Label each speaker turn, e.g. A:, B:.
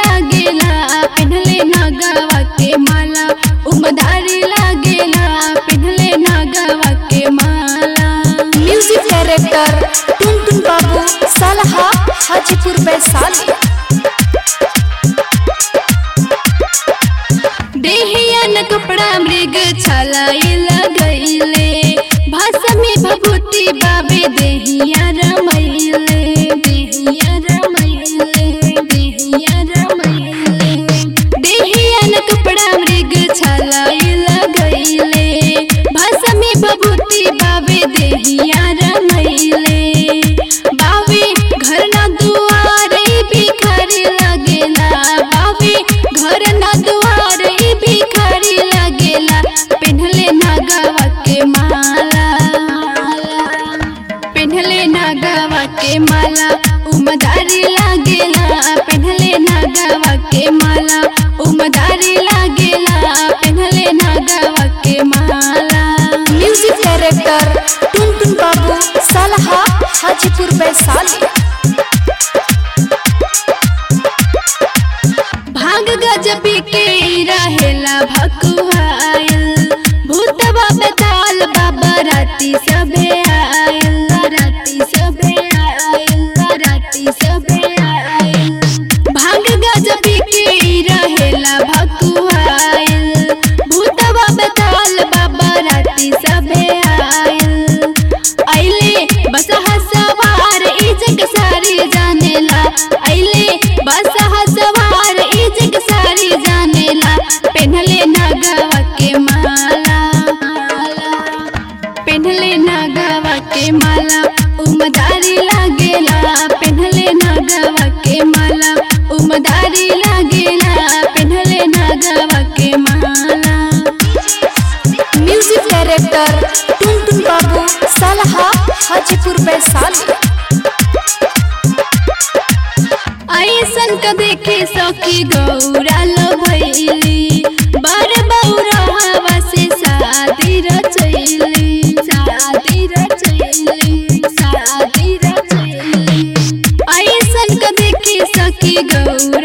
A: लागेला पिन्हले नागवा के माला उमदारी लागेला पिन्हले नागवा के माला
B: म्यूजिक डायरेक्टर टुनटुन बाबू सालहा हाजीपुर वैशाली
A: देहियन कपड़ा मृग छलाई लगैले भाषा में भभूति बाबे देहिया रमैले देहिया रमैले देहिया रमैले देहियन कपड़ा मृग छलाई लगैले भाषा में भभूति बाबे देहिया रमैले बाबे घर ना दुआर ई भिखारी लगेला बाबे घर ना दुआर ई भिखारी लगेला पिन्हले नागवा के माला पिन्हले नागवा के माला उमदारी लागेला पिन्हले नागवा के माला उमदारी लागेला पिन्हले नागवा के माला
B: म्यूजिक डायरेक्टर टुनटुन बाबू सालहा हाजीपुर वैशाली
A: भाग गजबी के रहेला भकुआयल भूतवा बेताल बाबा राती सबे आयल राती सबे आयल राती सबे आयल भाग गजबी के रहेला भकुआयल भूतवा बेताल बाबा राती सबे आयल अइले बसहा सवार ई जग सारी जानेला अइले बसहा सवार ई जग सारी जानेला पेन्हले नागवा के माला पेन्हले नागवा के माला उमदारी लागेला पेन्हले नागवा के माला उमदारी लागेला पेन्हले नागवा के माला
B: म्यूजिक डायरेक्टर टुनटुन बाबू सालहा हाजीपुर वैशाली
A: ऐसन क देखे सखी गौरा लो भैली बार बौरा हवा से शादी रचैली शादी रचैली शादी रचैली ऐसन क देखे सखी गौरा